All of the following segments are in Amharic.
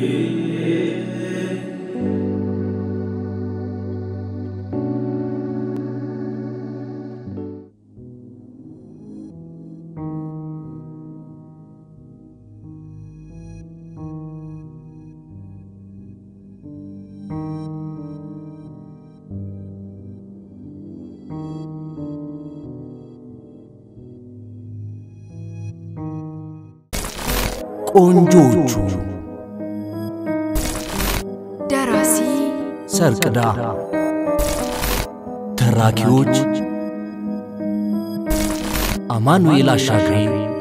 ቆንጆቹ ደራሲ ሰርቅዳ ተራኪዎች አማኑኤል አሻግሬ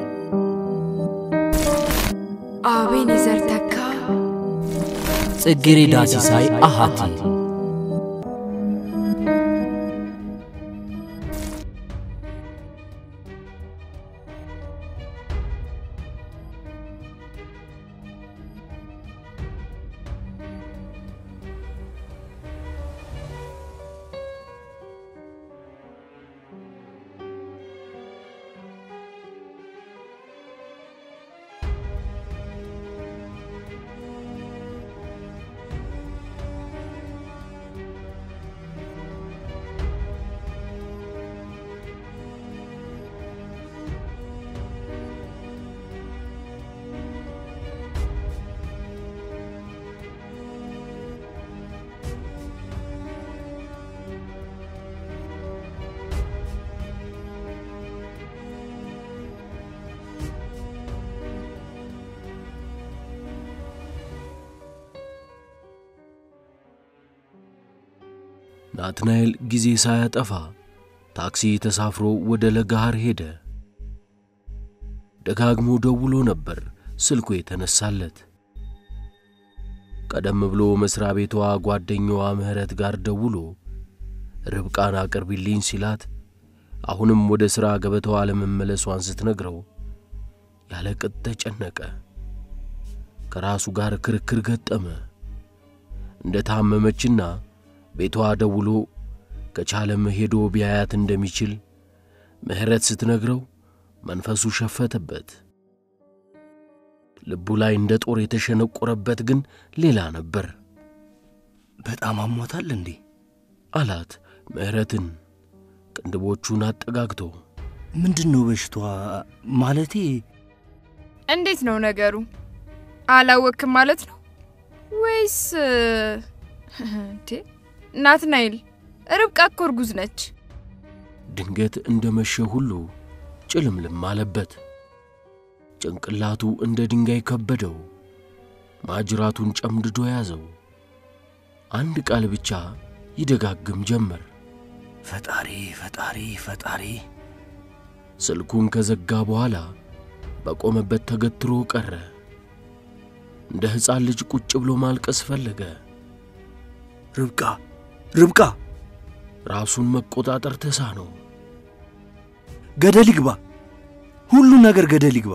አቤኔዘር ተካ ጽጌሬዳ ሲሳይ አሃቲ ናትናኤል ጊዜ ሳያጠፋ ታክሲ ተሳፍሮ ወደ ለጋሃር ሄደ። ደጋግሞ ደውሎ ነበር ስልኩ የተነሳለት። ቀደም ብሎ መሥሪያ ቤቷ ጓደኛዋ ምህረት ጋር ደውሎ ርብቃን አቅርቢልኝ ሲላት አሁንም ወደ ሥራ ገበታዋ ለመመለሷን ስትነግረው ያለ ቅጥ ተጨነቀ። ከራሱ ጋር ክርክር ገጠመ። እንደ ታመመችና ቤቷ ደውሎ ከቻለም ሄዶ ቢያያት እንደሚችል ምህረት ስትነግረው መንፈሱ ሸፈተበት። ልቡ ላይ እንደ ጦር የተሸነቆረበት ግን ሌላ ነበር። በጣም አሟታል እንዴ? አላት ምህረትን ቅንድቦቹን አጠጋግቶ። ምንድን ነው በሽቷ? ማለቴ እንዴት ነው ነገሩ? አላወክም ማለት ነው ወይስ እንዴ? ናትናኤል ርብቃ እኮ እርጉዝ ነች። ድንገት እንደ መሸ ሁሉ ጭልምልም አለበት። ጭንቅላቱ እንደ ድንጋይ ከበደው። ማጅራቱን ጨምድዶ ያዘው። አንድ ቃል ብቻ ይደጋግም ጀመር። ፈጣሪ ፈጣሪ ፈጣሪ። ስልኩን ከዘጋ በኋላ በቆመበት ተገትሮ ቀረ። እንደ ሕፃን ልጅ ቁጭ ብሎ ማልቀስ ፈለገ። ርብቃ ርብቃ፣ ራሱን መቆጣጠር ተሳነው። ገደል ይግባ፣ ሁሉ ነገር ገደል ይግባ።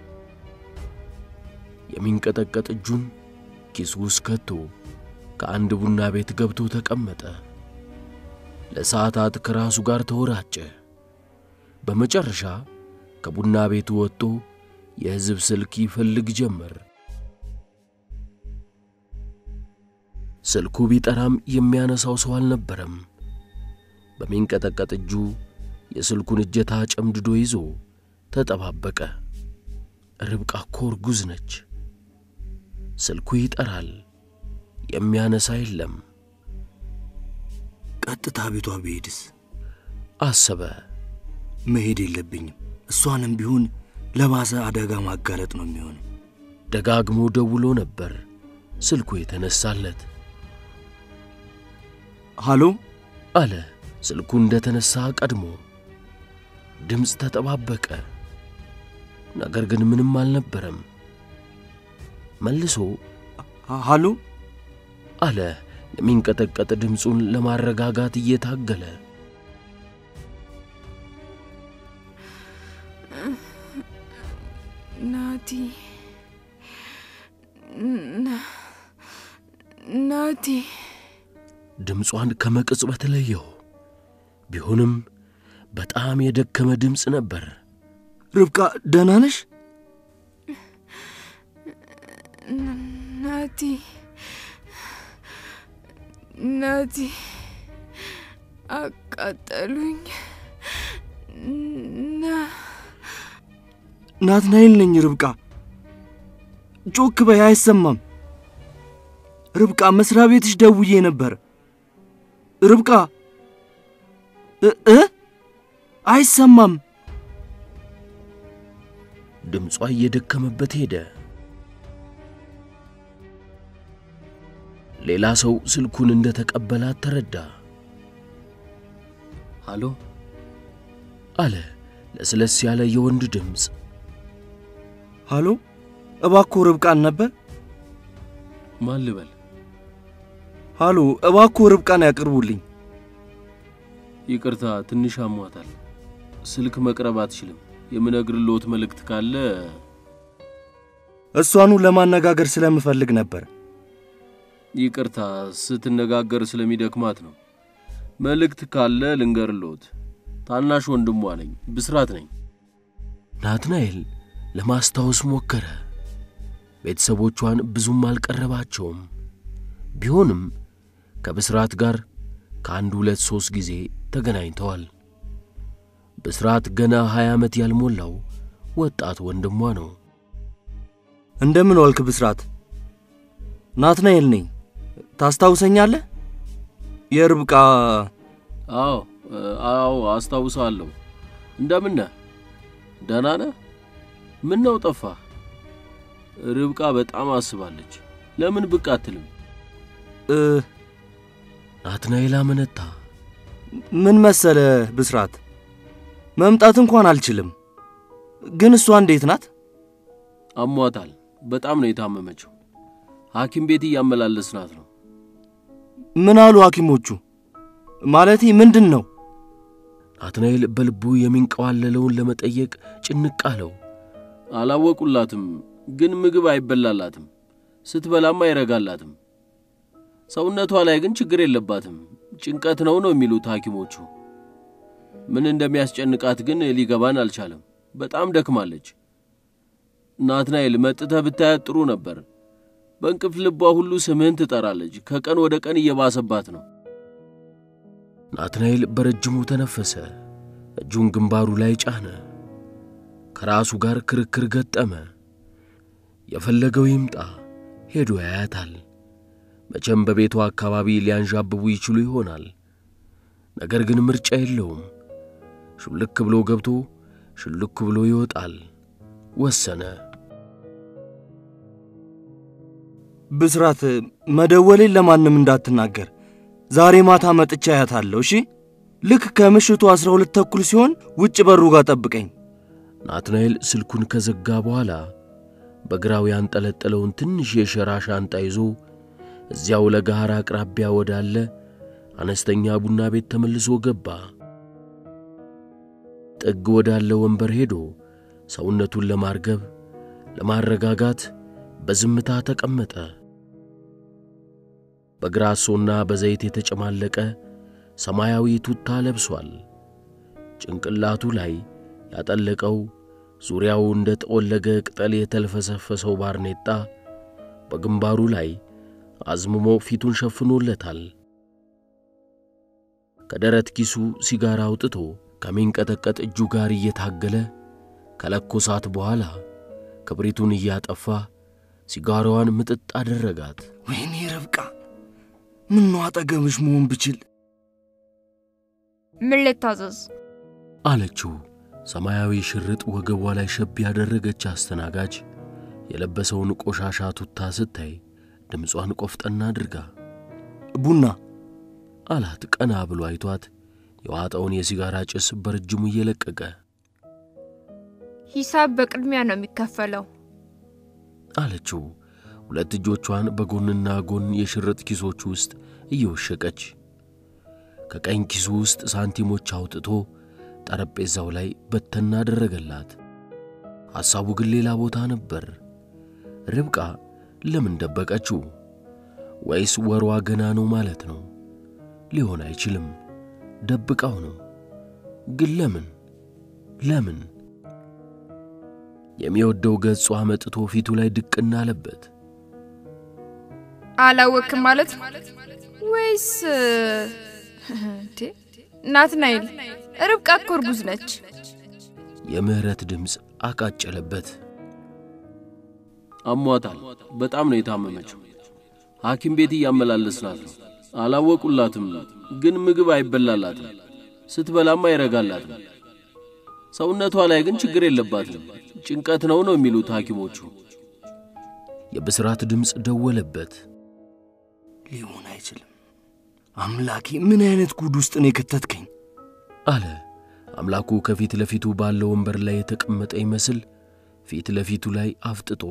የሚንቀጠቀጥ እጁን ኪሱ ውስጥ ከቶ ከአንድ ቡና ቤት ገብቶ ተቀመጠ። ለሰዓታት ከራሱ ጋር ተወራጨ። በመጨረሻ ከቡና ቤቱ ወጥቶ የሕዝብ ስልክ ይፈልግ ጀመር። ስልኩ ቢጠራም የሚያነሳው ሰው አልነበረም። በሚንቀጠቀጥ እጁ የስልኩን እጀታ ጨምድዶ ይዞ ተጠባበቀ። ርብቃ እኮ እርጉዝ ነች። ስልኩ ይጠራል፣ የሚያነሳ የለም። ቀጥታ ቤቷ ብሄድስ? አሰበ። መሄድ የለብኝም። እሷንም ቢሆን ለባሰ አደጋ ማጋለጥ ነው የሚሆነው። ደጋግሞ ደውሎ ነበር ስልኩ የተነሳለት። ሃሎ አለ ስልኩ እንደ ተነሳ ቀድሞ። ድምፅ ተጠባበቀ። ነገር ግን ምንም አልነበረም። መልሶ ሃሎ አለ የሚንቀጠቀጥ ድምፁን ለማረጋጋት እየታገለ። ናቲ ናቲ ድምጿን ከመቅጽበት ለየው። ቢሆንም በጣም የደከመ ድምፅ ነበር። ርብቃ ደህና ነሽ? ናቲ ናቲ አቃጠሉኝ። ና ናትናኤል ነኝ ርብቃ። ጮክ በይ፣ አይሰማም። ርብቃ መስሪያ ቤትሽ ደውዬ ነበር። ርብቃ እ እ አይሰማም። ድምጿ እየደከመበት ሄደ። ሌላ ሰው ስልኩን እንደ ተቀበላት ተረዳ። አሎ አለ ለስለስ ያለ የወንድ ድምፅ። ሃሎ፣ እባክዎ ርብቃን ነበር? ማን ልበል? ሃሎ፣ እባክዎ ርብቃን ያቅርቡልኝ። ይቅርታ ትንሽ አሟታል። ስልክ መቅረብ አትችልም። የምነግርልዎት መልእክት ካለ እሷኑ ለማነጋገር ስለምፈልግ ነበር። ይቅርታ ስትነጋገር ስለሚደክማት ነው። መልእክት ካለ ልንገርልዎት። ታናሽ ወንድሟ ነኝ፣ ብስራት ነኝ። ናትናኤል ለማስታወስ ሞከረ። ቤተሰቦቿን ብዙም አልቀረባቸውም። ቢሆንም ከብስራት ጋር ከአንድ ሁለት ሦስት ጊዜ ተገናኝተዋል። ብስራት ገና ሀያ ዓመት ያልሞላው ወጣት ወንድሟ ነው። እንደምን ዋልክ ብስራት? ናትናኤል ነኝ። ታስታውሰኛለህ? የርብቃ አዎ አዎ፣ አስታውሳለሁ። እንደምን ነህ? ደህና ነህ? ምን ነው ጠፋህ? ርብቃ በጣም አስባለች። ለምን ብቅ አትልም? እ ናትናኤል አመነታ። ምን መሰለ ብስራት፣ መምጣት እንኳን አልችልም። ግን እሷ እንዴት ናት? አሟታል። በጣም ነው የታመመችው። ሐኪም ቤት እያመላለስናት ነው። ምን አሉ ሐኪሞቹ? ማለቴ ምንድን ነው? ናትናኤል በልቡ የሚንቀዋለለውን ለመጠየቅ ጭንቅ አለው። አላወቁላትም፣ ግን ምግብ አይበላላትም። ስትበላም አይረጋላትም። ሰውነቷ ላይ ግን ችግር የለባትም። ጭንቀት ነው ነው የሚሉት ሐኪሞቹ። ምን እንደሚያስጨንቃት ግን ሊገባን አልቻለም። በጣም ደክማለች። ናትናኤል መጥተህ ብታያት ጥሩ ነበር። በእንቅልፍ ልቧ ሁሉ ስምህን ትጠራለች። ከቀን ወደ ቀን እየባሰባት ነው። ናትናኤል በረጅሙ ተነፈሰ። እጁን ግንባሩ ላይ ጫነ። ከራሱ ጋር ክርክር ገጠመ። የፈለገው ይምጣ፣ ሄዶ ያያታል። መቼም በቤቱ አካባቢ ሊያንዣብቡ ይችሉ ይሆናል። ነገር ግን ምርጫ የለውም። ሹልክ ብሎ ገብቶ ሹልክ ብሎ ይወጣል። ወሰነ። ብስራት፣ መደወሌን ለማንም እንዳትናገር። ዛሬ ማታ መጥቻ አያታለሁ። እሺ፣ ልክ ከምሽቱ ዐሥራ ሁለት ተኩል ሲሆን ውጭ በሩ ጋር ጠብቀኝ። ናትናኤል ስልኩን ከዘጋ በኋላ በግራው ያንጠለጠለውን ትንሽ የሸራ ሻንጣ ይዞ እዚያው ለጋር አቅራቢያ ወዳለ አነስተኛ ቡና ቤት ተመልሶ ገባ። ጥግ ወዳለ ወንበር ሄዶ ሰውነቱን ለማርገብ ለማረጋጋት በዝምታ ተቀመጠ። በግራሶና በዘይት የተጨማለቀ ሰማያዊ ቱታ ለብሷል። ጭንቅላቱ ላይ ያጠለቀው ዙሪያው እንደ ጠወለገ ቅጠል የተልፈሰፈሰው ባርኔጣ በግንባሩ ላይ አዝምሞ ፊቱን ሸፍኖለታል። ከደረት ኪሱ ሲጋራ አውጥቶ ከሚንቀጠቀጥ እጁ ጋር እየታገለ ከለኮሳት በኋላ ክብሪቱን እያጠፋ ሲጋራዋን ምጥጥ አደረጋት። ወይኔ ርብቃ፣ ምነው አጠገብሽ መሆን ብችል። ምን ልታዘዝ? አለችው። ሰማያዊ ሽርጥ ወገቧ ላይ ሸብ ያደረገች አስተናጋጅ የለበሰውን ቆሻሻ ቱታ ስታይ ድምጿን ቆፍጠና አድርጋ ቡና አላት። ቀና ብሎ አይቷት የዋጠውን የሲጋራ ጭስ በረጅሙ እየለቀቀ ሂሳብ በቅድሚያ ነው የሚከፈለው። አለችው። ሁለት እጆቿን በጎንና ጎን የሽርጥ ኪሶች ውስጥ እየወሸቀች ከቀኝ ኪሱ ውስጥ ሳንቲሞች አውጥቶ ጠረጴዛው ላይ በተና አደረገላት። ሐሳቡ ግን ሌላ ቦታ ነበር። ርብቃ ለምን ደበቀችው? ወይስ ወሯ ገና ነው ማለት ነው? ሊሆን አይችልም። ደብቃው ነው። ግን ለምን ለምን? የሚወደው ገጿ መጥቶ ፊቱ ላይ ድቅና አለበት። አላወቅም ማለት ወይስ እንዴ? ናትናኤል ርብቃ እኮ እርጉዝ ነች። የምህረት ድምፅ አቃጨለበት። አሟታል። በጣም ነው የታመመችው። ሐኪም ቤት እያመላለስናት ነው። አላወቁላትም፣ ግን ምግብ አይበላላትም። ስትበላም አይረጋላትም። ሰውነቷ ላይ ግን ችግር የለባትም። ጭንቀት ነው ነው የሚሉት ሐኪሞቹ። የብስራት ድምፅ ደወለበት። ሊሆን አይችልም። አምላኬ ምን አይነት ጉድ ውስጥ ነው የከተትከኝ? አለ። አምላኩ ከፊት ለፊቱ ባለው ወንበር ላይ የተቀመጠ ይመስል ፊት ለፊቱ ላይ አፍጥጦ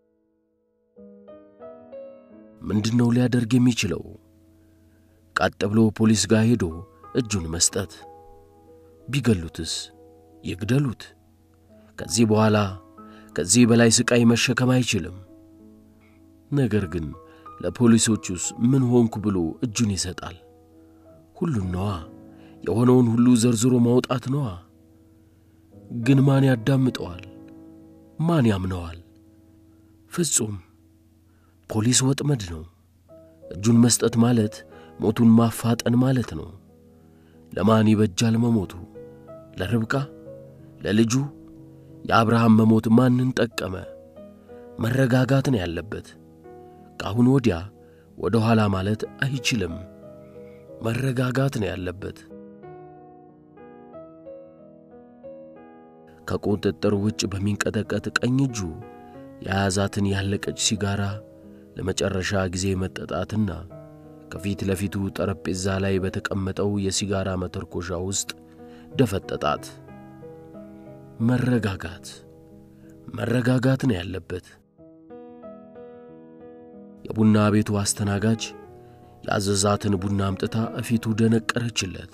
ምንድነው ሊያደርግ የሚችለው? ቀጥ ብሎ ፖሊስ ጋር ሄዶ እጁን መስጠት። ቢገሉትስ? ይግደሉት። ከዚህ በኋላ ከዚህ በላይ ስቃይ መሸከም አይችልም። ነገር ግን ለፖሊሶቹስ ምን ሆንኩ ብሎ እጁን ይሰጣል? ሁሉን ነዋ፣ የሆነውን ሁሉ ዘርዝሮ ማውጣት ነዋ። ግን ማን ያዳምጠዋል? ማን ያምነዋል? ፍጹም ፖሊስ ወጥመድ ነው። እጁን መስጠት ማለት ሞቱን ማፋጠን ማለት ነው። ለማን ይበጃል መሞቱ? ለርብቃ? ለልጁ? የአብርሃም መሞት ማንን ጠቀመ? መረጋጋት ነው ያለበት። ከአሁን ወዲያ ወደ ኋላ ማለት አይችልም። መረጋጋት ነው ያለበት። ከቁጥጥር ውጭ በሚንቀጠቀጥ ቀኝ እጁ የያዛትን ያለቀች ሲጋራ ለመጨረሻ ጊዜ መጠጣትና ከፊት ለፊቱ ጠረጴዛ ላይ በተቀመጠው የሲጋራ መተርኮሻ ውስጥ ደፈጠጣት። መረጋጋት መረጋጋት ነው ያለበት። የቡና ቤቱ አስተናጋጅ ያዘዛትን ቡና አምጥታ እፊቱ ደነቀረችለት።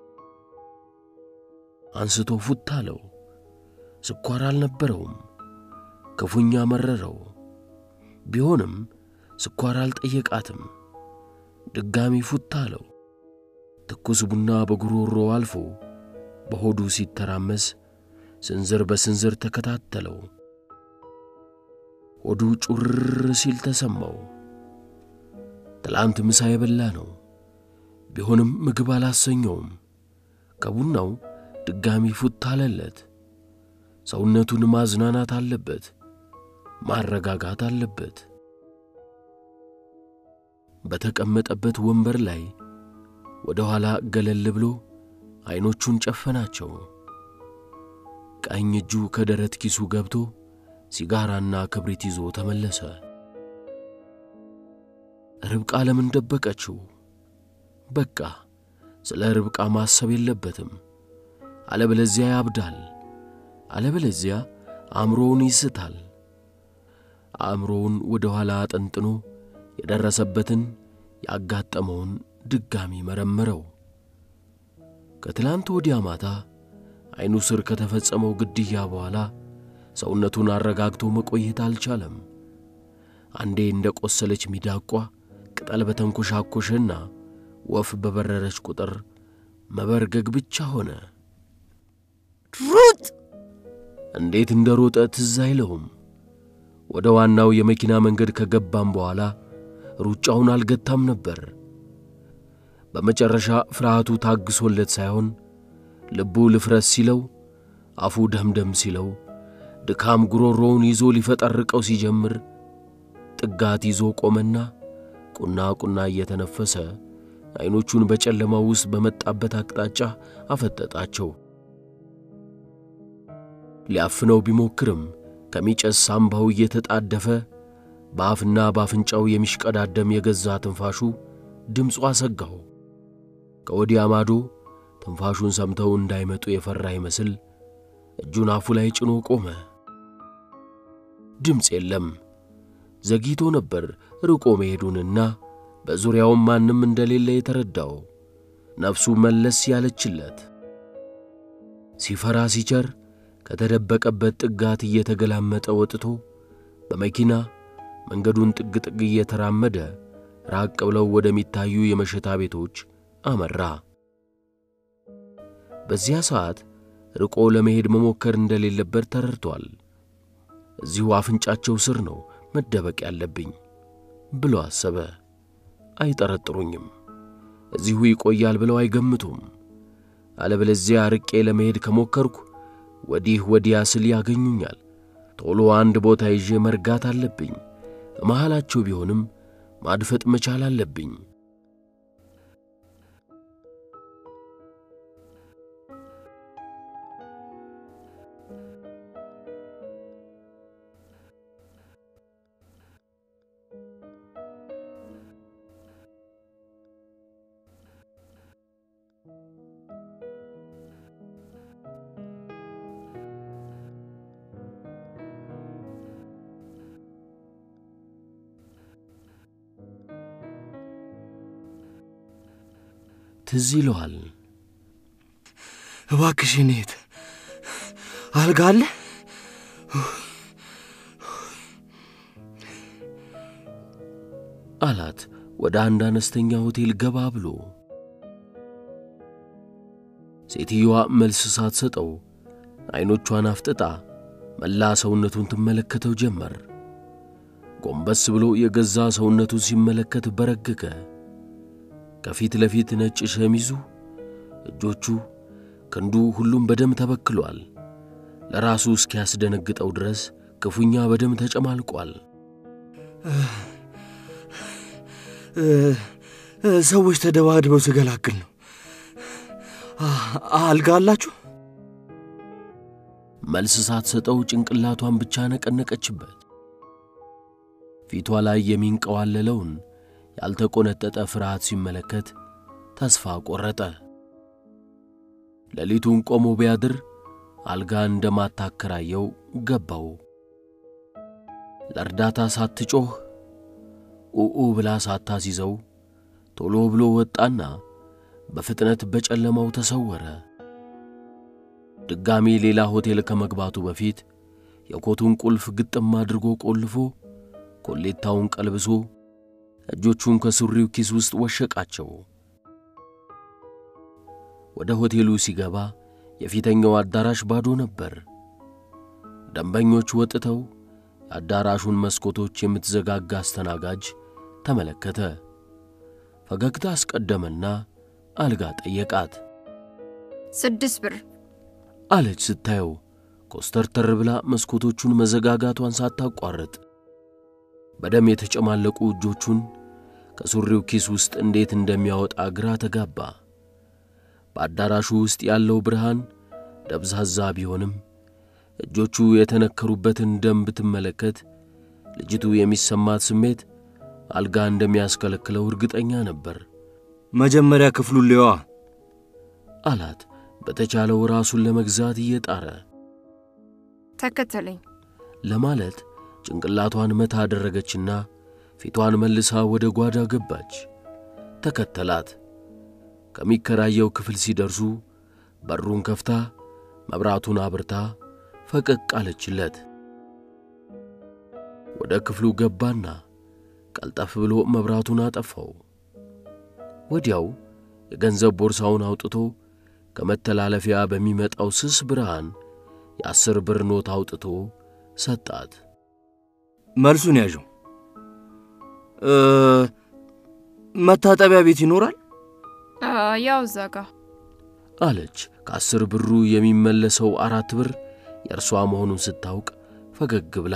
አንስቶ ፉት አለው። ስኳር አልነበረውም። ክፉኛ መረረው። ቢሆንም ስኳር አልጠየቃትም። ድጋሚ ፉት አለው። ትኩስ ቡና በጉሮሮ አልፎ በሆዱ ሲተራመስ ስንዝር በስንዝር ተከታተለው። ሆዱ ጩር ሲል ተሰማው። ትላንት ምሳ የበላ ነው። ቢሆንም ምግብ አላሰኘውም። ከቡናው ድጋሚ ፉት አለለት። ሰውነቱን ማዝናናት አለበት፣ ማረጋጋት አለበት። በተቀመጠበት ወንበር ላይ ወደ ኋላ ገለል ብሎ ዐይኖቹን ጨፈናቸው። ቀኝ እጁ ከደረት ኪሱ ገብቶ ሲጋራና ክብሪት ይዞ ተመለሰ። ርብቃ ለምን ደበቀችው? በቃ ስለ ርብቃ ማሰብ የለበትም። አለበለዚያ ያብዳል። አለበለዚያ አእምሮውን ይስታል። አእምሮውን ወደ ኋላ አጠንጥኖ የደረሰበትን ያጋጠመውን ድጋሚ መረመረው። ከትላንት ወዲያ ማታ ዐይኑ ስር ከተፈጸመው ግድያ በኋላ ሰውነቱን አረጋግቶ መቆየት አልቻለም። አንዴ እንደ ቈሰለች ሚዳቋ ቅጠል በተንኰሻኰሸና ወፍ በበረረች ቁጥር መበርገግ ብቻ ሆነ። ሩጥ! እንዴት እንደ ሮጠ ትዝ አይለውም። ወደ ዋናው የመኪና መንገድ ከገባም በኋላ ሩጫውን አልገታም ነበር። በመጨረሻ ፍርሃቱ ታግሶለት ሳይሆን ልቡ ልፍረስ ሲለው፣ አፉ ደምደም ሲለው፣ ድካም ጉሮሮውን ይዞ ሊፈጠርቀው ሲጀምር ጥጋት ይዞ ቆመና ቁና ቁና እየተነፈሰ ዐይኖቹን በጨለማው ውስጥ በመጣበት አቅጣጫ አፈጠጣቸው። ሊያፍነው ቢሞክርም ከሚጨስ ሳምባው እየተጣደፈ በአፍና በአፍንጫው የሚሽቀዳደም የገዛ ትንፋሹ ድምፁ አሰጋው። ከወዲያ ማዶ ትንፋሹን ሰምተው እንዳይመጡ የፈራ ይመስል እጁን አፉ ላይ ጭኖ ቆመ። ድምፅ የለም። ዘግይቶ ነበር ርቆ መሄዱንና በዙሪያውም ማንም እንደሌለ የተረዳው። ነፍሱ መለስ ያለችለት ሲፈራ ሲቸር ከተደበቀበት ጥጋት እየተገላመጠ ወጥቶ በመኪና መንገዱን ጥግ ጥግ እየተራመደ ራቅ ብለው ወደሚታዩ የመሸታ ቤቶች አመራ። በዚያ ሰዓት ርቆ ለመሄድ መሞከር እንደሌለበት ተረድቷል። እዚሁ አፍንጫቸው ስር ነው መደበቅ ያለብኝ። ብሎ አሰበ። አይጠረጥሩኝም፣ እዚሁ ይቆያል ብለው አይገምቱም። አለበለዚያ ርቄ ለመሄድ ከሞከርኩ ወዲህ ወዲያ ስል ያገኙኛል። ቶሎ አንድ ቦታ ይዤ መርጋት አለብኝ። መሃላቸው ቢሆንም ማድፈጥ መቻል አለብኝ። ትዝ ይለዋል። እባክሽ እኔት አልጋ አለ? አላት ወደ አንድ አነስተኛ ሆቴል ገባ ብሎ። ሴትየዋ መልስ ሳትሰጠው ዐይኖቿን አፍጥጣ መላ ሰውነቱን ትመለከተው ጀመር። ጎንበስ ብሎ የገዛ ሰውነቱን ሲመለከት በረገገ። ከፊት ለፊት ነጭ ሸሚዙ፣ እጆቹ፣ ክንዱ ሁሉም በደም ተበክሏል። ለራሱ እስኪያስደነግጠው ድረስ ክፉኛ በደም ተጨማልቋል። ሰዎች ተደባድበው ስገላግል ነው። አልጋ አላችሁ? መልስ ሳትሰጠው ጭንቅላቷን ብቻ ነቀነቀችበት። ፊቷ ላይ የሚንቀዋለለውን ያልተቆነጠጠ ፍርሃት ሲመለከት ተስፋ ቈረጠ። ሌሊቱን ቆሞ ቢያድር አልጋ እንደማታከራየው ገባው። ለእርዳታ ሳትጮህ ኡኡ ብላ ሳታሲዘው ቶሎ ብሎ ወጣና በፍጥነት በጨለማው ተሰወረ። ድጋሚ ሌላ ሆቴል ከመግባቱ በፊት የኮቱን ቁልፍ ግጥም አድርጎ ቆልፎ ኮሌታውን ቀልብሶ እጆቹን ከሱሪው ኪስ ውስጥ ወሸቃቸው። ወደ ሆቴሉ ሲገባ የፊተኛው አዳራሽ ባዶ ነበር። ደንበኞች ወጥተው የአዳራሹን መስኮቶች የምትዘጋጋ አስተናጋጅ ተመለከተ። ፈገግታ አስቀደመና አልጋ ጠየቃት። ስድስት ብር አለች ስታየው ኮስተርተር ብላ መስኮቶቹን መዘጋጋቷን ሳታቋርጥ በደም የተጨማለቁ እጆቹን ከሱሪው ኪስ ውስጥ እንዴት እንደሚያወጣ ግራ ተጋባ። በአዳራሹ ውስጥ ያለው ብርሃን ደብዛዛ ቢሆንም እጆቹ የተነከሩበትን ደም ብትመለከት ልጅቱ የሚሰማት ስሜት አልጋ እንደሚያስከለክለው እርግጠኛ ነበር። መጀመሪያ ክፍሉን ሊዋ አላት በተቻለው ራሱን ለመግዛት እየጣረ ተከተለኝ። ለማለት ጭንቅላቷን መታ አደረገችና ፊቷን መልሳ ወደ ጓዳ ገባች። ተከተላት። ከሚከራየው ክፍል ሲደርሱ በሩን ከፍታ መብራቱን አብርታ ፈቀቅ አለችለት። ወደ ክፍሉ ገባና ቀልጠፍ ብሎ መብራቱን አጠፋው። ወዲያው የገንዘብ ቦርሳውን አውጥቶ ከመተላለፊያ በሚመጣው ስስ ብርሃን የአስር ብር ኖት አውጥቶ ሰጣት። መልሱን ያዥው። መታጠቢያ ቤት ይኖራል? ያው እዛ ጋ አለች። ከአስር ብሩ የሚመለሰው አራት ብር የእርሷ መሆኑን ስታውቅ ፈገግ ብላ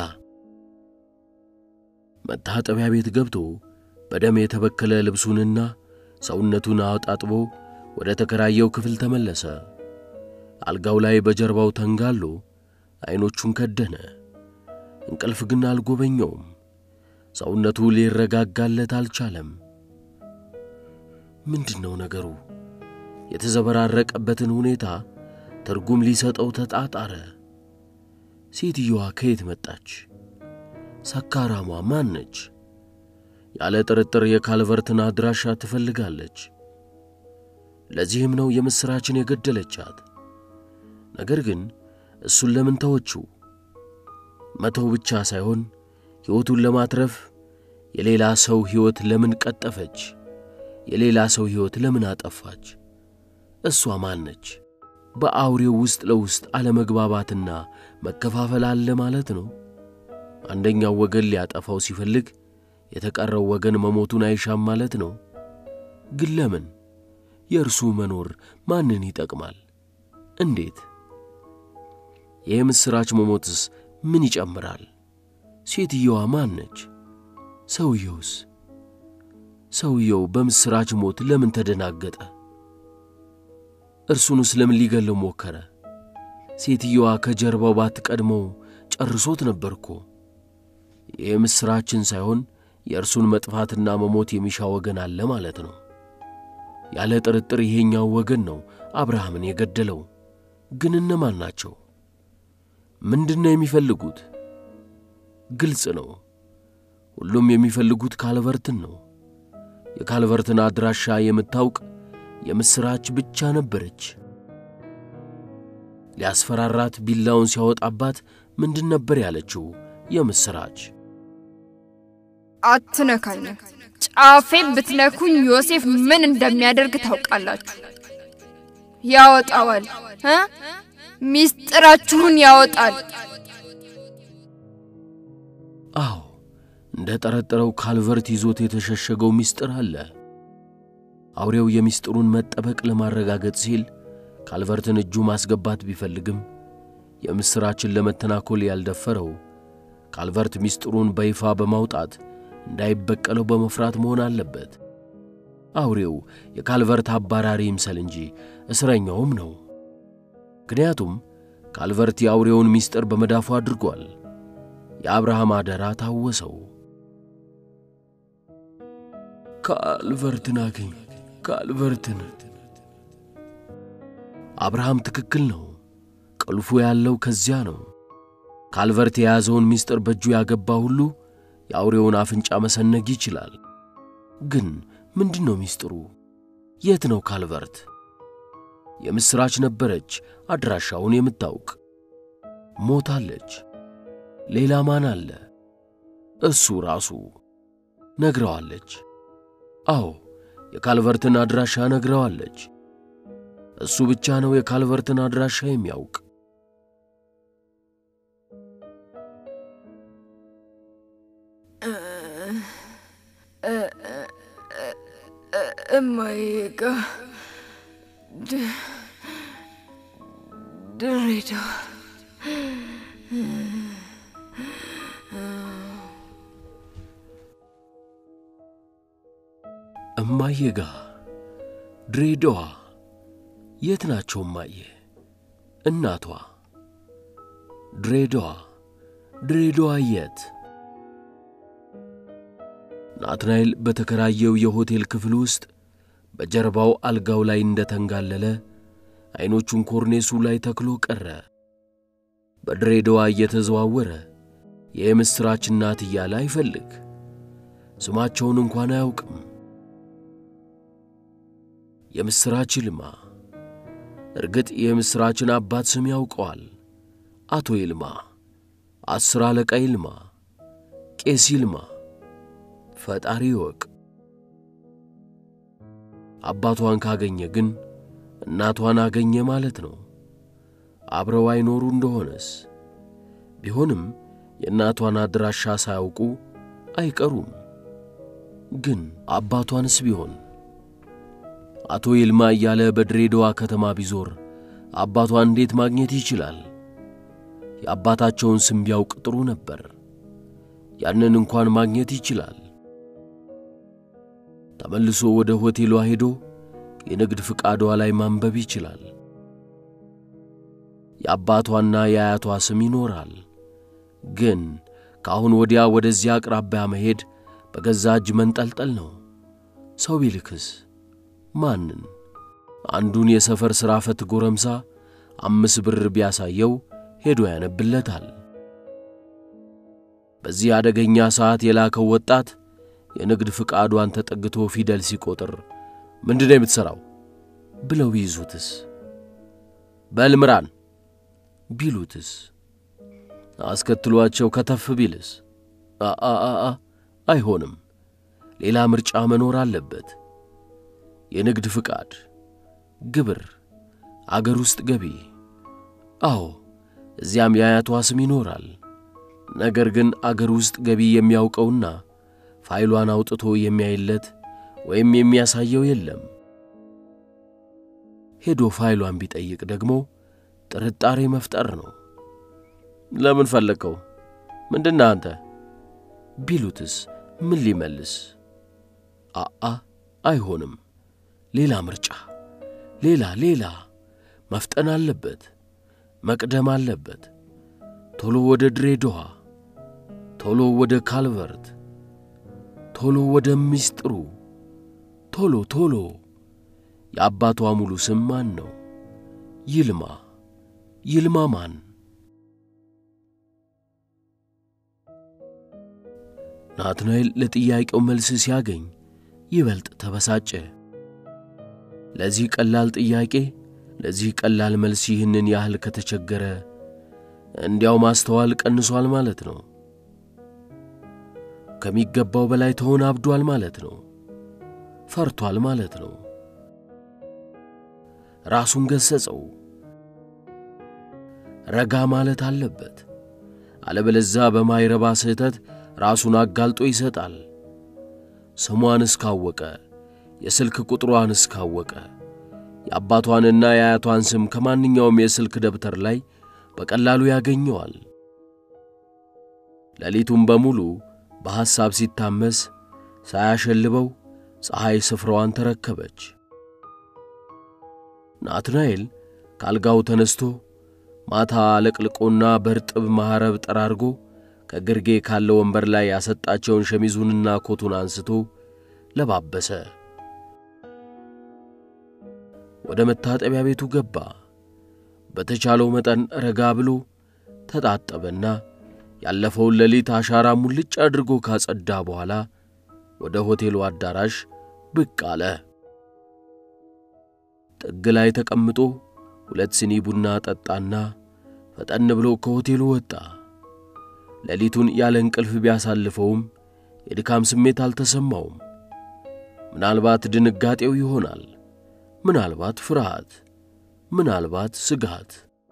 መታጠቢያ ቤት ገብቶ በደም የተበከለ ልብሱንና ሰውነቱን አጣጥቦ ወደ ተከራየው ክፍል ተመለሰ። አልጋው ላይ በጀርባው ተንጋሎ ዐይኖቹን ከደነ። እንቅልፍ ግን አልጎበኘውም። ሰውነቱ ሊረጋጋለት አልቻለም። ምንድን ነው ነገሩ? የተዘበራረቀበትን ሁኔታ ትርጉም ሊሰጠው ተጣጣረ። ሴትየዋ ከየት መጣች? ሰካራሟ ማን ነች? ያለ ጥርጥር የካልቨርትን አድራሻ ትፈልጋለች። ለዚህም ነው የምሥራችን የገደለቻት። ነገር ግን እሱን ለምን ተወችው? መተው ብቻ ሳይሆን ሕይወቱን ለማትረፍ የሌላ ሰው ሕይወት ለምን ቀጠፈች? የሌላ ሰው ሕይወት ለምን አጠፋች? እሷ ማን ነች? በአውሬው ውስጥ ለውስጥ አለመግባባትና መከፋፈል አለ ማለት ነው። አንደኛው ወገን ሊያጠፋው ሲፈልግ፣ የተቀረው ወገን መሞቱን አይሻም ማለት ነው። ግን ለምን? የእርሱ መኖር ማንን ይጠቅማል? እንዴት? የምሥራች መሞትስ ምን ይጨምራል? ሴትየዋ ማን ነች? ሰውየውስ? ሰውየው በምሥራች ሞት ለምን ተደናገጠ? እርሱንስ ለምን ሊገለው ሞከረ? ሴትየዋ ከጀርባው ባትቀድመው ጨርሶት ነበር እኮ። የምሥራችን ሳይሆን የእርሱን መጥፋትና መሞት የሚሻ ወገን አለ ማለት ነው። ያለ ጥርጥር ይሄኛው ወገን ነው አብርሃምን የገደለው። ግን እነማን ናቸው? ምንድን ነው የሚፈልጉት? ግልጽ ነው። ሁሉም የሚፈልጉት ካልቨርትን ነው። የካልቨርትን አድራሻ የምታውቅ የምሥራች ብቻ ነበረች። ሊያስፈራራት ቢላውን ሲያወጣባት ምንድን ነበር ያለችው የምሥራች? አትነካኝም። ጫፌን ብትነኩኝ ዮሴፍ ምን እንደሚያደርግ ታውቃላችሁ። ያወጣዋል እ ሚስጥራችሁን ያወጣል። አዎ እንደ ጠረጠረው ካልቨርት ይዞት የተሸሸገው ምስጢር አለ። አውሬው የሚስጥሩን መጠበቅ ለማረጋገጥ ሲል ካልቨርትን እጁ ማስገባት ቢፈልግም የምሥራችን ለመተናኮል ያልደፈረው ካልቨርት ምስጢሩን በይፋ በማውጣት እንዳይበቀለው በመፍራት መሆን አለበት። አውሬው የካልቨርት አባራሪ ይምሰል እንጂ እስረኛውም ነው። ምክንያቱም ካልቨርት የአውሬውን ምስጢር በመዳፉ አድርጓል። የአብርሃም አደራ ታወሰው። ካልቨርትን አገኝ፣ ካልቨርትን። አብርሃም ትክክል ነው። ቁልፉ ያለው ከዚያ ነው። ካልቨርት የያዘውን ምስጢር በእጁ ያገባ ሁሉ የአውሬውን አፍንጫ መሰነግ ይችላል። ግን ምንድን ነው ምስጢሩ? የት ነው ካልቨርት? የምሥራች ነበረች አድራሻውን የምታውቅ ሞታለች። ሌላ ማን አለ? እሱ ራሱ ነግረዋለች። አዎ የካልቨርትን አድራሻ ነግረዋለች። እሱ ብቻ ነው የካልቨርትን አድራሻ የሚያውቅ። እማዬ ጋ ድሬዳዋ እማዬ ጋ ድሬዳዋ የት ናቸው እማዬ? እናቷ ድሬዳዋ ድሬዳዋ የት? ናትናኤል በተከራየው የሆቴል ክፍል ውስጥ በጀርባው አልጋው ላይ እንደተንጋለለ ዐይኖቹን ኮርኔሱ ላይ ተክሎ ቀረ። በድሬዳዋ እየተዘዋወረ የምሥራች እናት እያለ አይፈልግ፣ ስማቸውን እንኳን አያውቅም። የምሥራች ይልማ። እርግጥ የምሥራችን አባት ስም ያውቀዋል። አቶ ይልማ፣ አስር አለቃ ይልማ፣ ቄስ ይልማ። ፈጣሪ ይወቅ። አባቷን ካገኘ ግን እናቷን አገኘ ማለት ነው። አብረው አይኖሩ እንደሆነስ? ቢሆንም የእናቷን አድራሻ ሳያውቁ አይቀሩም። ግን አባቷንስ ቢሆን አቶ ይልማ እያለ በድሬዳዋ ከተማ ቢዞር አባቷን እንዴት ማግኘት ይችላል? የአባታቸውን ስም ቢያውቅ ጥሩ ነበር። ያንን እንኳን ማግኘት ይችላል። ተመልሶ ወደ ሆቴሏ ሄዶ የንግድ ፍቃዷ ላይ ማንበብ ይችላል። የአባቷና የአያቷ ስም ይኖራል። ግን ከአሁን ወዲያ ወደዚያ አቅራቢያ መሄድ በገዛ እጅ መንጠልጠል ነው። ሰው ቢልክስ ማንን? አንዱን የሰፈር ሥራ ፈት ጎረምሳ አምስት ብር ቢያሳየው ሄዶ ያነብለታል። በዚህ አደገኛ ሰዓት የላከው ወጣት የንግድ ፍቃዷን ተጠግቶ ፊደል ሲቆጥር ምንድን ነው የምትሠራው ብለው ቢይዙትስ? በልምራን ቢሉትስ? አስከትሏቸው ከተፍ ቢልስ? አአአ አይሆንም። ሌላ ምርጫ መኖር አለበት። የንግድ ፍቃድ፣ ግብር፣ አገር ውስጥ ገቢ። አዎ እዚያም የአያቷ ስም ይኖራል። ነገር ግን አገር ውስጥ ገቢ የሚያውቀውና ፋይሏን አውጥቶ የሚያይለት ወይም የሚያሳየው የለም። ሄዶ ፋይሏን ቢጠይቅ ደግሞ ጥርጣሬ መፍጠር ነው። ለምን ፈለግከው? ምንድነህ አንተ? ቢሉትስ ምን ሊመልስ? አአ አይሆንም። ሌላ ምርጫ፣ ሌላ ሌላ መፍጠን አለበት፣ መቅደም አለበት። ቶሎ ወደ ድሬዳዋ፣ ቶሎ ወደ ካልቨርት፣ ቶሎ ወደ ሚስጥሩ፣ ቶሎ ቶሎ። የአባቷ ሙሉ ስም ማን ነው? ይልማ። ይልማ ማን? ናትናኤል ለጥያቄው መልስ ሲያገኝ ይበልጥ ተበሳጨ። ለዚህ ቀላል ጥያቄ ለዚህ ቀላል መልስ ይህንን ያህል ከተቸገረ እንዲያው ማስተዋል ቀንሷል ማለት ነው። ከሚገባው በላይ ተወናብዷል ማለት ነው። ፈርቷል ማለት ነው። ራሱን ገሰጸው። ረጋ ማለት አለበት። አለበለዛ በማይረባ ስህተት ራሱን አጋልጦ ይሰጣል። ስሟን እስካወቀ የስልክ ቁጥሯን እስካወቀ የአባቷንና የአያቷን ስም ከማንኛውም የስልክ ደብተር ላይ በቀላሉ ያገኘዋል። ሌሊቱን በሙሉ በሐሳብ ሲታመስ ሳያሸልበው ፀሐይ ስፍራዋን ተረከበች። ናትናኤል ካልጋው ተነስቶ ማታ አለቅልቆና በርጥብ ማኅረብ ጠራርጎ ከግርጌ ካለ ወንበር ላይ ያሰጣቸውን ሸሚዙንና ኮቱን አንስቶ ለባበሰ። ወደ መታጠቢያ ቤቱ ገባ። በተቻለው መጠን ረጋ ብሎ ተጣጠበና ያለፈውን ሌሊት አሻራ ሙልጭ አድርጎ ካጸዳ በኋላ ወደ ሆቴሉ አዳራሽ ብቅ አለ። ጥግ ላይ ተቀምጦ ሁለት ሲኒ ቡና ጠጣና ፈጠን ብሎ ከሆቴሉ ወጣ። ሌሊቱን ያለ እንቅልፍ ቢያሳልፈውም የድካም ስሜት አልተሰማውም። ምናልባት ድንጋጤው ይሆናል፣ ምናልባት ፍርሃት፣ ምናልባት ስጋት።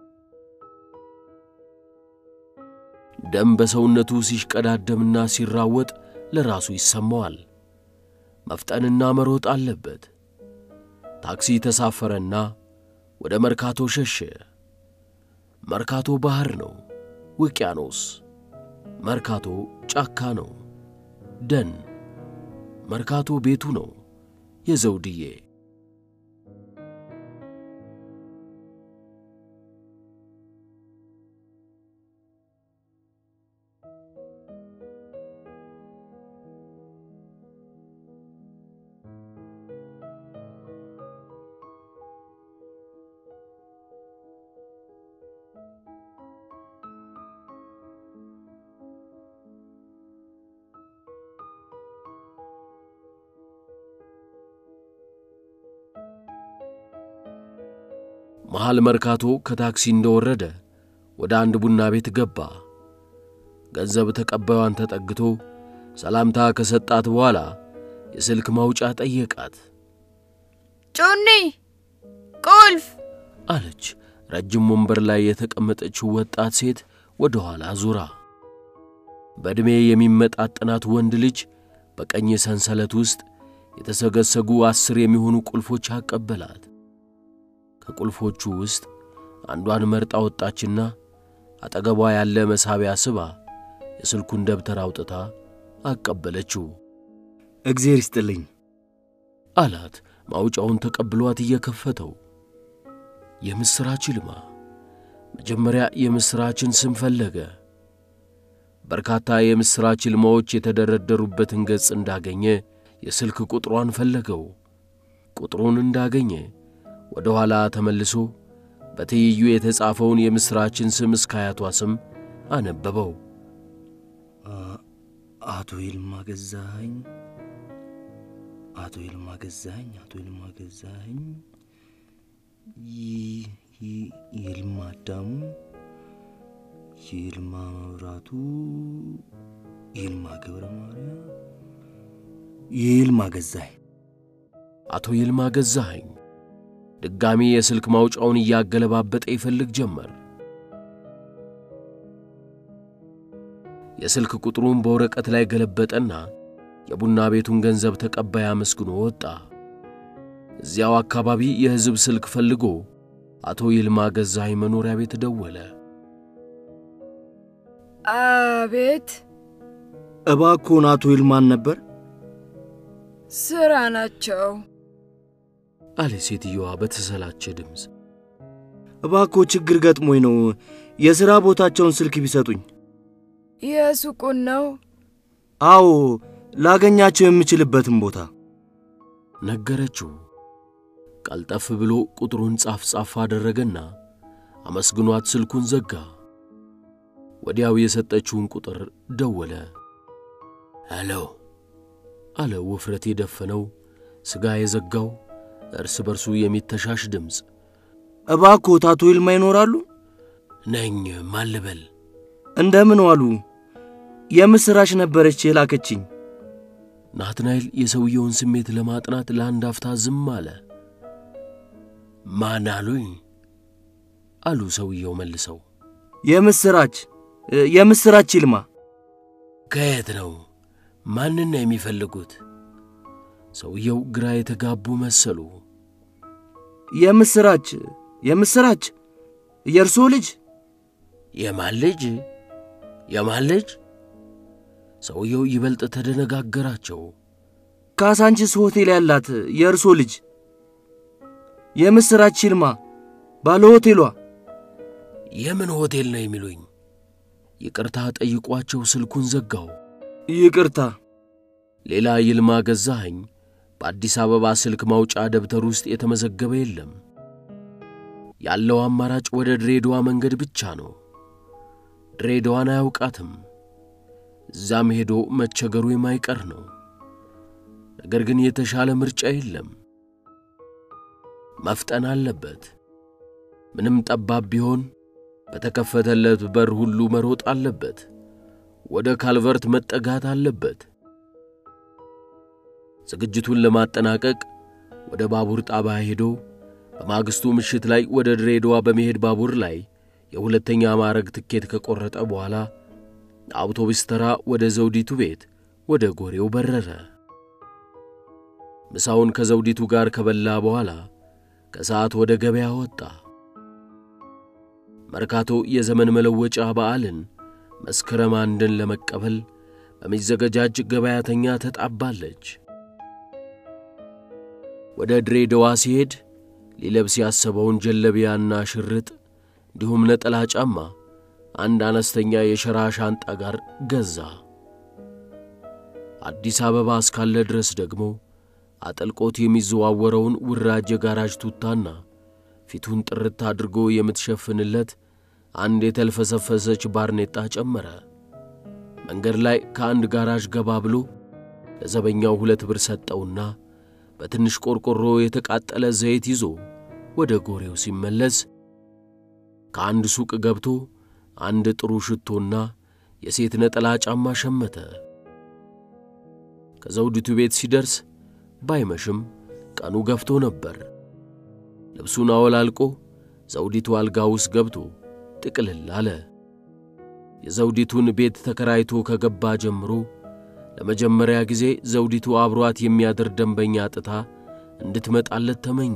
ደም በሰውነቱ ሲሽቀዳደምና ሲራወጥ ለራሱ ይሰማዋል። መፍጠንና መሮጥ አለበት። ታክሲ ተሳፈረና ወደ መርካቶ ሸሸ። መርካቶ ባሕር ነው፣ ውቅያኖስ። መርካቶ ጫካ ነው፣ ደን። መርካቶ ቤቱ ነው፣ የዘውድዬ። መሃል መርካቶ ከታክሲ እንደወረደ ወደ አንድ ቡና ቤት ገባ። ገንዘብ ተቀባዩን ተጠግቶ ሰላምታ ከሰጣት በኋላ የስልክ ማውጫ ጠየቃት። ጮኔ ቁልፍ አለች ረጅም ወንበር ላይ የተቀመጠችው ወጣት ሴት ወደ ኋላ ዙራ። በዕድሜ የሚመጣጠናት ወንድ ልጅ በቀኝ ሰንሰለት ውስጥ የተሰገሰጉ አስር የሚሆኑ ቁልፎች አቀበላት። ከቁልፎቹ ውስጥ አንዷን መርጣ ወጣችና አጠገቧ ያለ መሳቢያ ስባ የስልኩን ደብተር አውጥታ አቀበለችው። እግዜር ይስጥልኝ አላት ማውጫውን ተቀብሏት እየከፈተው። የምሥራች ይልማ መጀመሪያ የምሥራችን ስም ፈለገ። በርካታ የምሥራች ይልማዎች የተደረደሩበትን ገጽ እንዳገኘ የስልክ ቁጥሯን ፈለገው። ቁጥሩን እንዳገኘ ወደ ኋላ ተመልሶ በትይዩ የተጻፈውን የምሥራችን ስም እስከ አያቷ ስም አነበበው። አቶ ይልማ ገዛኸኝ፣ አቶ ይልማ ገዛኸኝ፣ አቶ ይልማ ገዛኸኝ፣ ይልማ አዳሙ፣ ይልማ መብራቱ፣ ይልማ ገብረ ማርያም፣ ይልማ ገዛኸኝ። አቶ ይልማ ገዛኸኝ ድጋሚ የስልክ ማውጫውን እያገለባበጠ ይፈልግ ጀመር። የስልክ ቁጥሩን በወረቀት ላይ ገለበጠና የቡና ቤቱን ገንዘብ ተቀባይ አመስግኖ ወጣ። እዚያው አካባቢ የሕዝብ ስልክ ፈልጎ አቶ ይልማ ገዛኸኝ መኖሪያ ቤት ደወለ። አቤት፣ እባክዎን አቶ ይልማን ነበር? ስራ ናቸው። አለ ሴትየዋ በተሰላቸ ድምፅ። እባክዎ ችግር ገጥሞኝ ነው። የሥራ ቦታቸውን ስልክ ቢሰጡኝ። የሱቁን ነው። አዎ፣ ላገኛቸው የምችልበትን ቦታ ነገረችው። ቀልጠፍ ብሎ ቁጥሩን ጻፍ ጻፍ አደረገና አመስግኗት ስልኩን ዘጋ። ወዲያው የሰጠችውን ቁጥር ደወለ። ሄሎ አለ ውፍረት የደፈነው ሥጋ የዘጋው እርስ በርሱ የሚተሻሽ ድምፅ። እባክዎት አቶ ይልማ ይኖራሉ? ነኝ ማልበል እንደምን ዋሉ? የምሥራች ነበረች የላከችኝ። ናትናኤል የሰውየውን ስሜት ለማጥናት ለአንድ አፍታ ዝም አለ። ማን አሉኝ? አሉ ሰውየው መልሰው። የምሥራች የምሥራች ይልማ። ከየት ነው? ማንን ነው የሚፈልጉት? ሰውየው ግራ የተጋቡ መሰሉ። የምሥራች የምሥራች የእርስዎ ልጅ የማን ልጅ? የማን ልጅ? ሰውየው ይበልጥ ተደነጋገራቸው። ካሳንቺስ ሆቴል ያላት የእርሶ ልጅ የምሥራች ይልማ ባለ ሆቴሏ። የምን ሆቴል ነው የሚሉኝ? ይቅርታ ጠይቋቸው ስልኩን ዘጋው። ይቅርታ ሌላ ይልማ ገዛኸኝ በአዲስ አበባ ስልክ ማውጫ ደብተር ውስጥ የተመዘገበ የለም። ያለው አማራጭ ወደ ድሬዳዋ መንገድ ብቻ ነው። ድሬዳዋን አያውቃትም። እዛም ሄዶ መቸገሩ የማይቀር ነው። ነገር ግን የተሻለ ምርጫ የለም። መፍጠን አለበት። ምንም ጠባብ ቢሆን በተከፈተለት በር ሁሉ መሮጥ አለበት። ወደ ካልቨርት መጠጋት አለበት። ዝግጅቱን ለማጠናቀቅ ወደ ባቡር ጣቢያ ሄዶ በማግስቱ ምሽት ላይ ወደ ድሬዳዋ በመሄድ ባቡር ላይ የሁለተኛ ማዕረግ ትኬት ከቆረጠ በኋላ አውቶቡስ ተራ ወደ ዘውዲቱ ቤት ወደ ጎሬው በረረ። ምሳውን ከዘውዲቱ ጋር ከበላ በኋላ ከሰዓት ወደ ገበያ ወጣ። መርካቶ የዘመን መለወጫ በዓልን መስከረም አንድን ለመቀበል በሚዘገጃጅ ገበያተኛ ተጣባለች። ወደ ድሬዳዋ ሲሄድ ሊለብስ ያሰበውን ጀለቢያና ሽርጥ እንዲሁም ነጠላ ጫማ አንድ አነስተኛ የሸራ ሻንጣ ጋር ገዛ። አዲስ አበባ እስካለ ድረስ ደግሞ አጠልቆት የሚዘዋወረውን ውራጅ የጋራጅ ቱታና ፊቱን ጥርት አድርጎ የምትሸፍንለት አንድ የተልፈሰፈሰች ባርኔጣ ጨመረ። መንገድ ላይ ከአንድ ጋራዥ ገባ ብሎ ለዘበኛው ሁለት ብር ሰጠውና በትንሽ ቆርቆሮ የተቃጠለ ዘይት ይዞ ወደ ጎሬው ሲመለስ ከአንድ ሱቅ ገብቶ አንድ ጥሩ ሽቶና የሴት ነጠላ ጫማ ሸመተ። ከዘውዲቱ ቤት ሲደርስ ባይመሽም ቀኑ ገፍቶ ነበር። ልብሱን አወላልቆ ዘውዲቱ አልጋ ውስጥ ገብቶ ጥቅልል አለ። የዘውዲቱን ቤት ተከራይቶ ከገባ ጀምሮ ለመጀመሪያ ጊዜ ዘውዲቱ አብሯት የሚያድር ደንበኛ ጥታ እንድትመጣለት ተመኘ።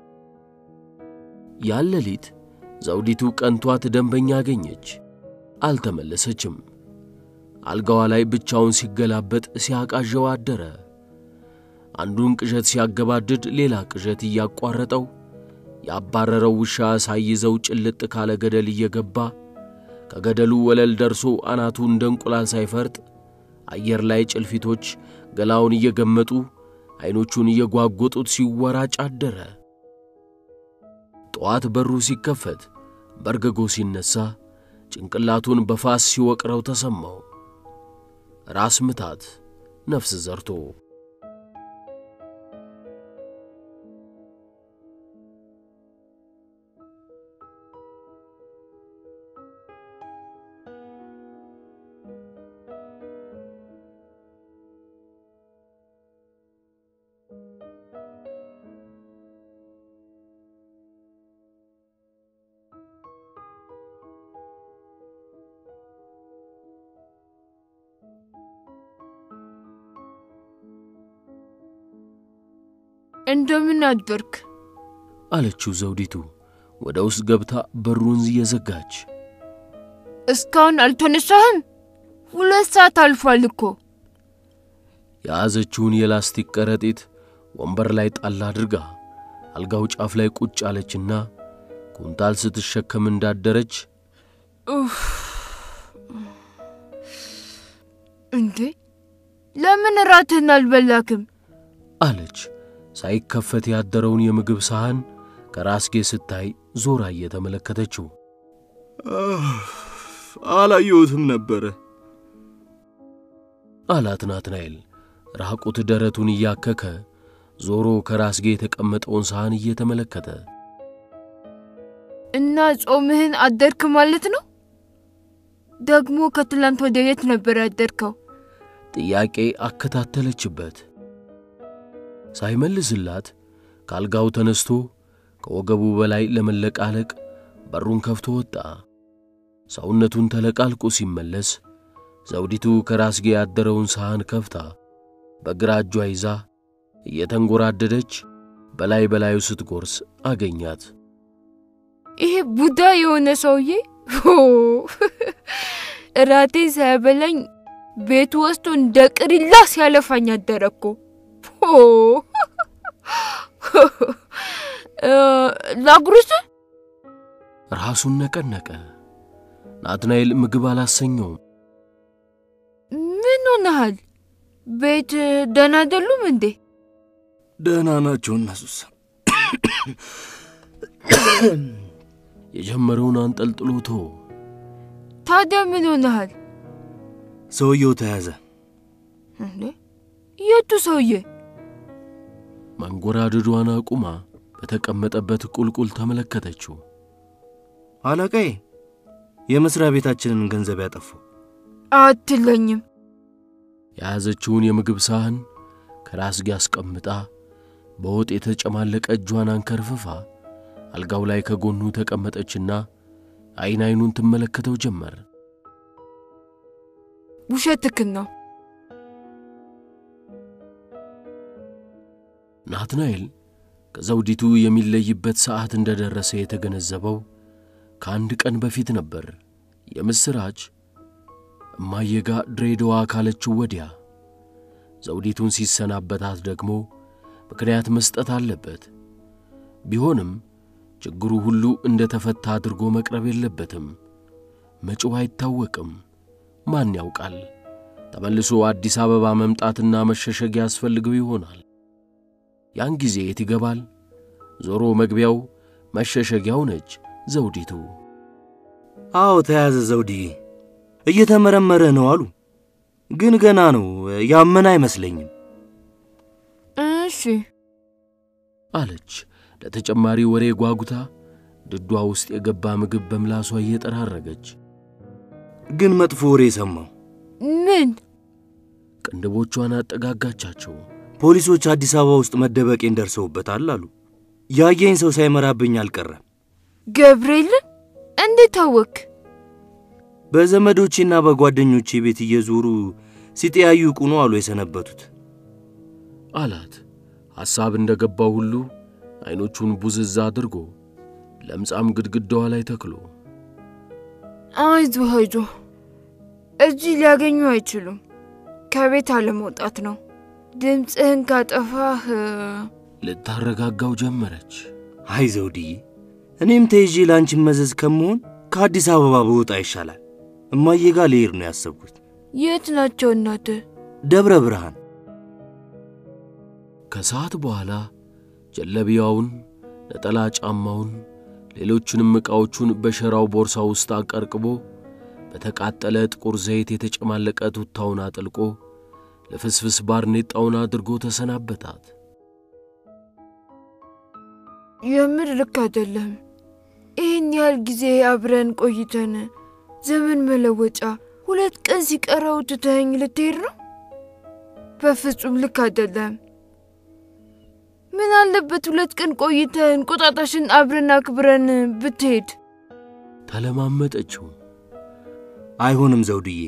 ያን ሌሊት ዘውዲቱ ቀንቷት ደንበኛ አገኘች። አልተመለሰችም። አልጋዋ ላይ ብቻውን ሲገላበጥ ሲያቃዠው አደረ። አንዱን ቅዠት ሲያገባድድ ሌላ ቅዠት እያቋረጠው ያባረረው ውሻ ሳይዘው ጭልጥ ካለ ገደል እየገባ ከገደሉ ወለል ደርሶ አናቱ እንደ እንቁላል ሳይፈርጥ አየር ላይ ጭልፊቶች ገላውን እየገመጡ ዐይኖቹን እየጓጎጡት ሲወራጭ አደረ። ጠዋት በሩ ሲከፈት በርግጎ ሲነሣ ጭንቅላቱን በፋስ ሲወቅረው ተሰማው። ራስ ምታት ነፍስ ዘርቶ እንደምን አደርክ? አለችው ዘውዲቱ ወደ ውስጥ ገብታ በሩን እየዘጋች። እስካሁን አልተነሳህም? ሁለት ሰዓት አልፏል እኮ። የያዘችውን የላስቲክ ከረጢት ወንበር ላይ ጣል አድርጋ አልጋው ጫፍ ላይ ቁጭ አለችና ኩንታል ስትሸከም እንዳደረች ኡፍ! እንዴ ለምን እራትህን አልበላክም? አለች። ሳይከፈት ያደረውን የምግብ ሳህን ከራስጌ ስታይ ዞራ እየተመለከተችው አላየሁትም ነበረ። አላት ናትናኤል ራቁት ደረቱን እያከከ ዞሮ ከራስጌ የተቀመጠውን ሳህን እየተመለከተ እና ጾምህን አደርክ ማለት ነው? ደግሞ ከትላንት ወደ የት ነበር ያደርከው? ጥያቄ አከታተለችበት። ሳይመልስላት ከአልጋው ተነስቶ ከወገቡ በላይ ለመለቃለቅ በሩን ከፍቶ ወጣ። ሰውነቱን ተለቃልቆ ሲመለስ ዘውዲቱ ከራስጌ ያደረውን ሳህን ከፍታ በግራ እጇ ይዛ እየተንጎራደደች በላይ በላዩ ስትጎርስ አገኛት። ይሄ ቡዳ የሆነ ሰውዬ ሆ! እራቴ ሳያበላኝ ቤቱ ወስዶ እንደ ቅሪላ ሲያለፋኝ አደረ እኮ። ሆ! እ፣ ላጉርስ? ራሱን ነቀነቀ። ናትናኤል ምግብ አላሰኘውም። ምን ሆነሃል? ቤት ደህና አይደሉም እንዴ? ደህና ናቸው እነሱስ። የጀመረውን አንጠልጥሎ ተወ። ታዲያ ምን ሆነሃል ሰውየው ተያዘ። እንዴ? የቱ ሰውዬ? መንጎራደዷን አቁማ በተቀመጠበት ቁልቁል ተመለከተችው። አለቃዬ የመስሪያ ቤታችንን ገንዘብ ያጠፉ። አትለኝም። የያዘችውን የምግብ ሳህን ከራስጌ አስቀምጣ በወጥ የተጨማለቀ እጇን አንከርፍፋ አልጋው ላይ ከጎኑ ተቀመጠችና አይን አይኑን ትመለከተው ጀመር። ውሸትክን ነው። ናትናኤል ከዘውዲቱ የሚለይበት ሰዓት እንደደረሰ የተገነዘበው ከአንድ ቀን በፊት ነበር። የምሥራች እማየጋ ድሬዳዋ ካለችው ወዲያ ዘውዲቱን ሲሰናበታት ደግሞ ምክንያት መስጠት አለበት። ቢሆንም ችግሩ ሁሉ እንደ ተፈታ አድርጎ መቅረብ የለበትም። መጪው አይታወቅም። ማን ያውቃል? ተመልሶ አዲስ አበባ መምጣትና መሸሸግ ያስፈልገው ይሆናል። ያን ጊዜ የት ይገባል? ዞሮ መግቢያው መሸሸጊያው ነች ዘውዲቱ። አዎ ተያዘ ዘውድዬ። እየተመረመረ ነው አሉ። ግን ገና ነው፣ ያመን አይመስለኝም። እሺ አለች ለተጨማሪ ወሬ ጓጉታ ድዷ ውስጥ የገባ ምግብ በምላሷ እየጠራረገች ግን መጥፎ ወሬ ሰማሁ። ምን? ቅንድቦቿን አጠጋጋቻቸው። ፖሊሶች አዲስ አበባ ውስጥ መደበቄን ደርሰውበታል አሉ። ያየኝ ሰው ሳይመራብኝ አልቀረም። ገብርኤልን እንዴት አወክ? በዘመዶቼና በጓደኞቼ ቤት እየዞሩ ሲጠያዩቁ ነው አሉ የሰነበቱት። አላት ሐሳብ እንደ ገባው ሁሉ ዐይኖቹን ቡዝዛ አድርጎ ለምጻም ግድግዳዋ ላይ ተክሎ አይዞህ አይዞህ፣ እዚህ ሊያገኙ አይችሉም። ከቤት አለመውጣት ነው። ድምፅህን ካጠፋህ ልታረጋጋው ጀመረች። አይ ዘውድዬ፣ እኔም ተይዤ ለአንቺን መዘዝ ከመሆን ከአዲስ አበባ በወጣ ይሻላል። እማዬ ጋር ልሄድ ነው ያሰብኩት፣ የት ናቸው እናትህ? ደብረ ብርሃን። ከሰዓት በኋላ ጀለቢያውን፣ ነጠላ ጫማውን፣ ሌሎችንም ዕቃዎቹን በሸራው ቦርሳ ውስጥ አቀርቅቦ በተቃጠለ ጥቁር ዘይት የተጨማለቀ ቱታውን አጥልቆ ለፍስፍስ ባርኔጣውን አድርጎ ተሰናበታት። የምር ልክ አይደለም። ይህን ያህል ጊዜ አብረን ቆይተን ዘመን መለወጫ ሁለት ቀን ሲቀረው ትተኸኝ ልትሄድ ነው? በፍጹም ልክ አይደለም። ምን አለበት ሁለት ቀን ቆይተን እንቁጣጣሽን አብረን አክብረን ብትሄድ? ተለማመጠችው። አይሆንም ዘውድዬ፣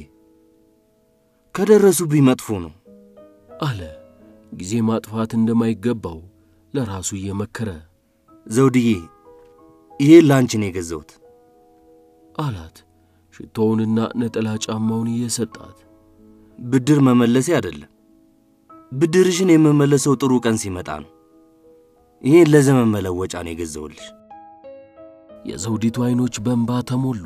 ከደረሱብኝ መጥፎ ነው። አለ ጊዜ ማጥፋት እንደማይገባው ለራሱ እየመከረ ዘውድዬ ይሄን ለአንቺ ነው የገዛሁት። አላት። ሽቶውንና ነጠላ ጫማውን እየሰጣት ብድር መመለሴ አይደለም። ብድርሽን የምመለሰው ጥሩ ቀን ሲመጣ ነው። ይሄን ለዘመን መለወጫ ነው የገዛሁልሽ። የዘውዲቱ ዐይኖች በእንባ ተሞሉ።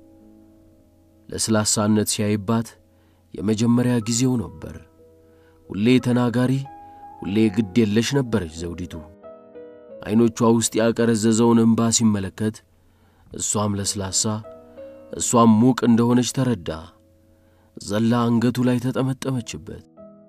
ለስላሳነት ሲያይባት የመጀመሪያ ጊዜው ነበር። ሁሌ ተናጋሪ፣ ሁሌ ግድ የለሽ ነበረች ዘውዲቱ። ዐይኖቿ ውስጥ ያቀረዘዘውን እንባ ሲመለከት እሷም ለስላሳ እሷም ሙቅ እንደሆነች ተረዳ። ዘላ አንገቱ ላይ ተጠመጠመችበት።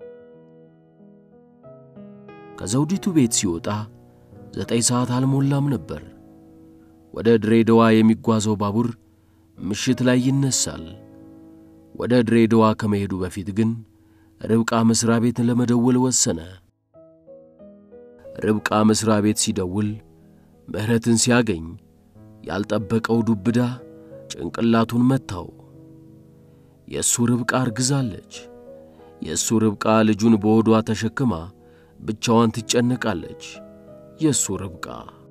ከዘውዲቱ ቤት ሲወጣ ዘጠኝ ሰዓት አልሞላም ነበር። ወደ ድሬዳዋ የሚጓዘው ባቡር ምሽት ላይ ይነሳል። ወደ ድሬዳዋ ከመሄዱ በፊት ግን ርብቃ መሥሪያ ቤት ለመደወል ወሰነ። ርብቃ መሥሪያ ቤት ሲደውል ምሕረትን ሲያገኝ ያልጠበቀው ዱብዳ ጭንቅላቱን መታው። የእሱ ርብቃ አርግዛለች። የእሱ ርብቃ ልጁን በሆዷ ተሸክማ ብቻዋን ትጨነቃለች። የእሱ ርብቃ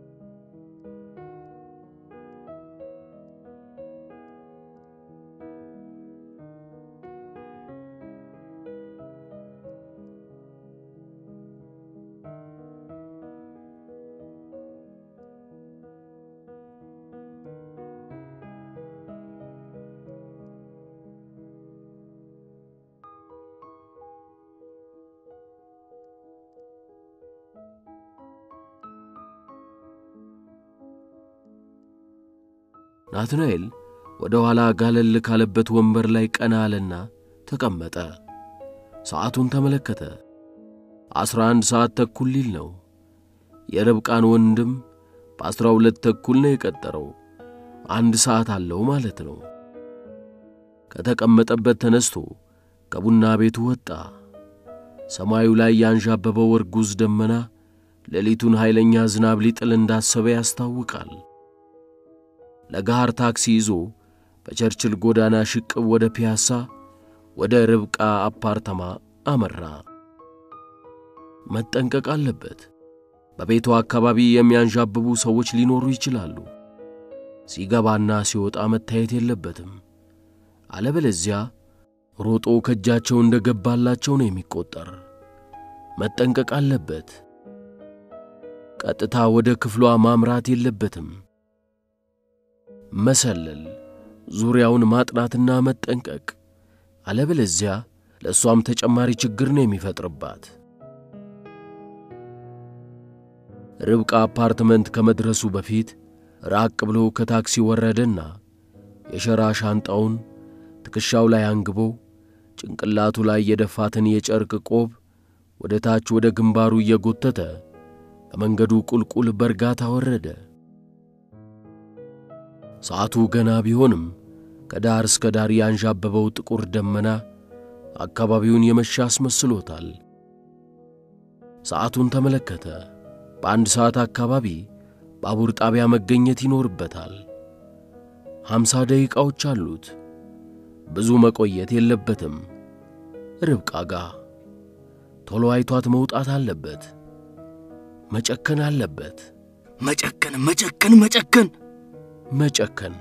ናትናኤል ወደ ኋላ ጋለል ካለበት ወንበር ላይ ቀና አለና ተቀመጠ። ሰዓቱን ተመለከተ። ዐሥራ አንድ ሰዓት ተኩል ሊል ነው። የርብቃን ወንድም በዐሥራ ሁለት ተኩል ነው የቀጠረው። አንድ ሰዓት አለው ማለት ነው። ከተቀመጠበት ተነስቶ ከቡና ቤቱ ወጣ። ሰማዩ ላይ ያንዣበበው እርጉዝ ደመና ሌሊቱን ኃይለኛ ዝናብ ሊጥል እንዳሰበ ያስታውቃል። ለጋር ታክሲ ይዞ በቸርችል ጎዳና ሽቅብ ወደ ፒያሳ ወደ ርብቃ አፓርተማ አመራ። መጠንቀቅ አለበት። በቤቷ አካባቢ የሚያንዣብቡ ሰዎች ሊኖሩ ይችላሉ። ሲገባና ሲወጣ መታየት የለበትም። አለበለዚያ ሮጦ ከእጃቸው እንደ ገባላቸው ነው የሚቆጠር። መጠንቀቅ አለበት። ቀጥታ ወደ ክፍሏ ማምራት የለበትም። መሰለል፣ ዙሪያውን ማጥናትና መጠንቀቅ። አለበለዚያ ለእሷም ተጨማሪ ችግር ነው የሚፈጥርባት። ርብቃ አፓርትመንት ከመድረሱ በፊት ራቅ ብሎ ከታክሲ ወረደና የሸራ ሻንጣውን ትከሻው ላይ አንግቦ ጭንቅላቱ ላይ የደፋትን የጨርቅ ቆብ ወደ ታች ወደ ግንባሩ እየጎተተ ከመንገዱ ቁልቁል በእርጋታ ወረደ። ሰዓቱ ገና ቢሆንም ከዳር እስከ ዳር ያንዣበበው ጥቁር ደመና አካባቢውን የመሻ አስመስሎታል። ሰዓቱን ተመለከተ። በአንድ ሰዓት አካባቢ ባቡር ጣቢያ መገኘት ይኖርበታል። ሀምሳ ደቂቃዎች አሉት። ብዙ መቆየት የለበትም። ርብቃ ጋ ቶሎ አይቷት መውጣት አለበት። መጨከን አለበት። መጨከን መጨከን መጨከን መጨከን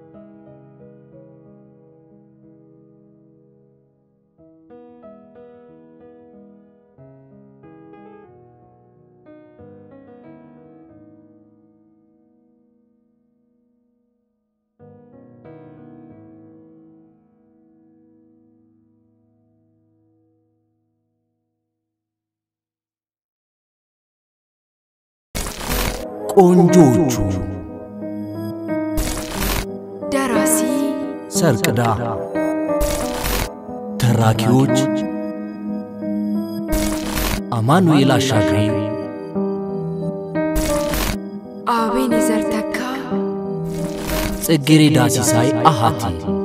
ቆንጆቹ ደራሲ ሰርቅዳ ተራኪዎች አማኑኤል አሻግሬ አቤኔዘር ተካ ጽጌሬዳ ሲሳይ አሃቲ